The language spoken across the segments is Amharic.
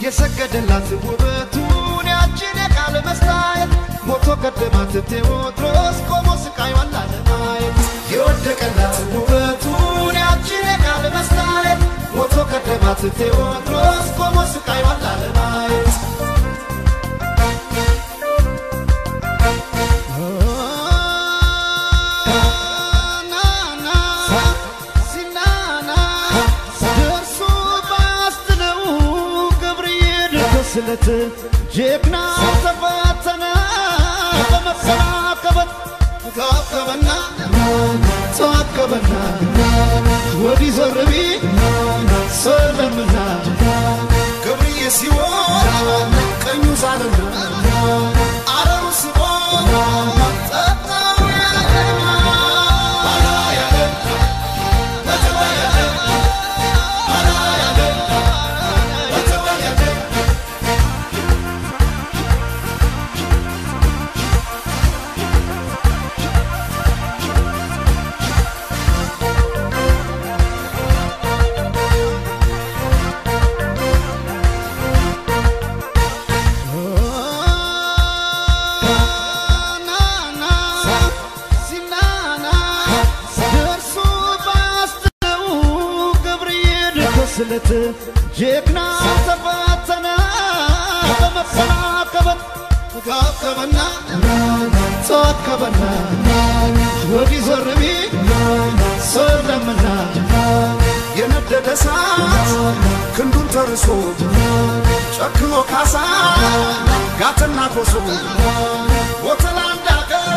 የሰገደላት ውበቱን ያችን የቃል መስታየት ሞቶ ቀደማት ቴዎድሮስ ቆሞ ስቃይዋን ላለማየት የወደቀላት ውበቱን ያችን የቃል መስታየት ሞቶ ቀደማት ቴዎድሮስ ቆሞ ስቃይዋን ላለማየት ስለት ጀግና ተፈተነ በመሰናከበት ተዋከበና ተዋከበና ወዲህ ዞር ቢል ሰለምና ገብርዬ ሲሆን ቀኙ ዛልና አረሩ ስቦ ጠጣው ስለት ጀግና ተፈተነ በመሰናከበት ተዋከበና ተዋከበና ወዲህ ዞር ቢል ሰለምና የነደደ እሳት ክንዱን ተርሶ ጨክኖ ካሳ ጋትና ኮሶ ወተላ እንዳገር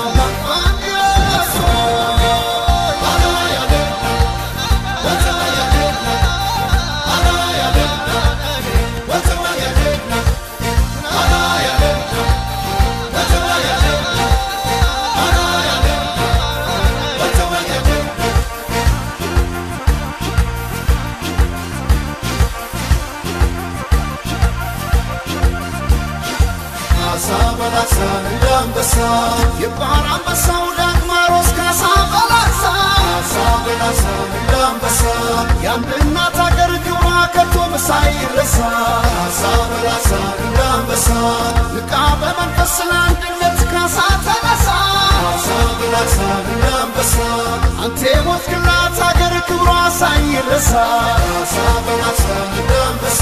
በላሳ እንደ አንበሳ የባህር አንበሳው ዳግማሮስ ካሳ በላሳ ካሳ በላሳ እንደ አንበሳ የአንድ እናት አገር ክብሯ ከቶ ሳይረሳ ካሳ በላሳ እንደ አንበሳ ንቃ በመንፈስ ለአንድነት ካሳ ተነሳ ካሳ በላሳ እንደ አንበሳ አንተ የሞትክላት አገር ክብሯ ሳይረሳ ካሳ በላሳ እንደ አንበሳ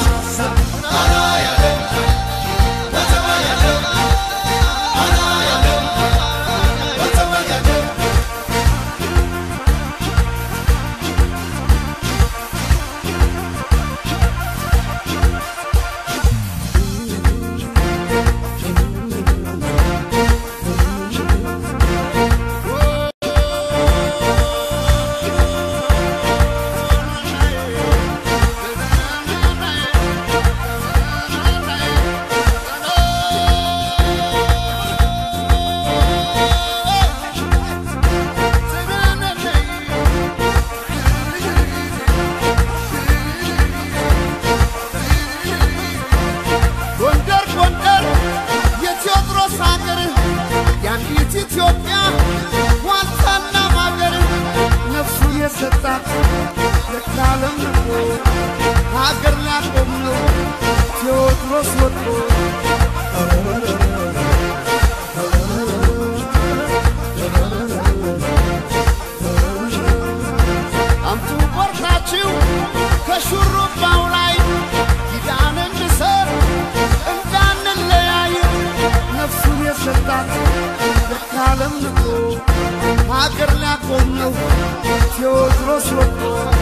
ጎንደር ጎንደር የቴዎድሮስ ሀገር የአንዲት ኢትዮጵያ ዋልታና ማገር ነፍሱ የሰጣት ለዓለም ንቆ ሀገር ሊያቆም ነው ቴዎድሮስ ወጥቶ አምጡ ቆርጣችሁ ከሹሩባው ላይ ኪዳን እንሰር እንዳንለያይ ነፍሱን የሰጣት ለዓለም ንቆ ሀገር ሊያቆም ነው ቴዎድሮስ ወጥቶ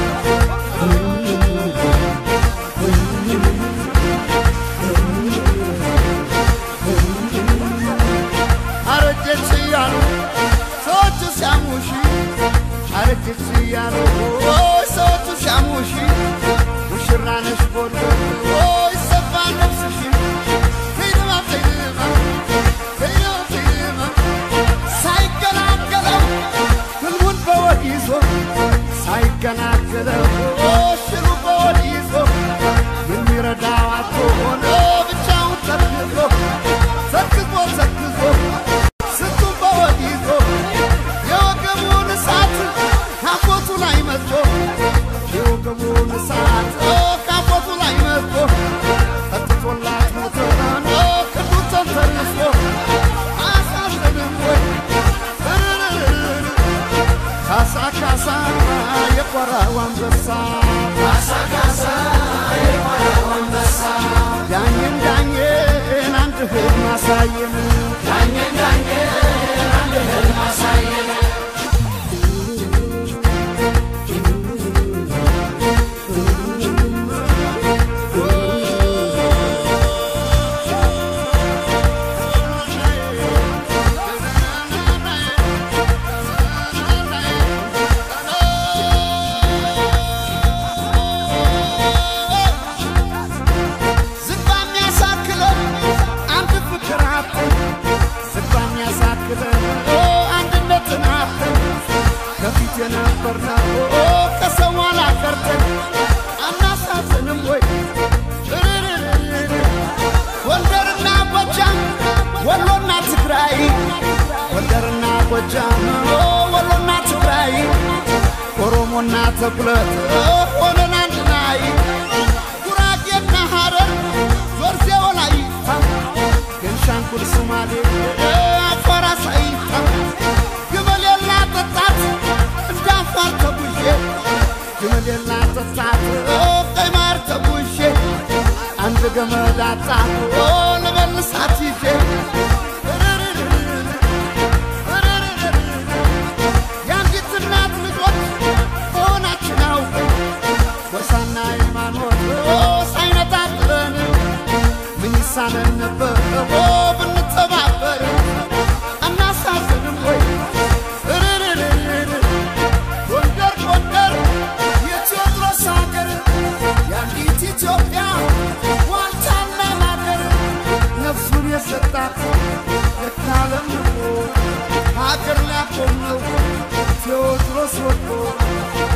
አረጀች እያሉ ሰዎቹ ሲያሙሽ አረጀች እያሉ ኦይ ሰዎቹ ሲያሙሽ ሙሽራ ነሽ ጎንደር ኦይ ሰፋ ነፍስሽ ፍይድማ ፍይድማ ፍይድማ ፍይድማ ሳይገላገለው ህልሙን በወድ ይዞ ሳይገላገለው ሽሩ በወድ ይዞ የሚረዳው አቶ ሆነ ብቻውን ተክዞ ተክዞ ተክዞ ስንቱን በወድ ይዞ የወገቡን እሳት ካፎቱ ላይ መጥቶ የወገቡን እሳት ካፎቱ ላይ መጥቶ ሁለት ሆነን አንድ ላይ ጉራጌና ሐረር ዞርዜ ወላይታ ቤንሻንጉል ሶማሌ አፋር አሳይታ ግመሌላ ጠጣት እንደ አፋር ተጉዤ ግመሌላ ጠጣት ቀይ ማር ተጉዤ አንድ ገመድ አጣሁ ልመልሳት ይዤ የአንዲት እናት ልጆች መሆናችን አውቀን ጎሳና ሃይማኖት ሳይነጣጥለን ምን ይሳነን ነበር ብንተባበር አናሳዝንም ወይ እርርርርር ጎንደር ጎንደር የቴዎድሮስ ሀገር የአንዲት ኢትዮጵያ ዋልታና ማገር ነፍሱን የሰጣት የካለም ንቆ ሀገር ሊያቆም ነው ቴዎድሮስ ወድቆ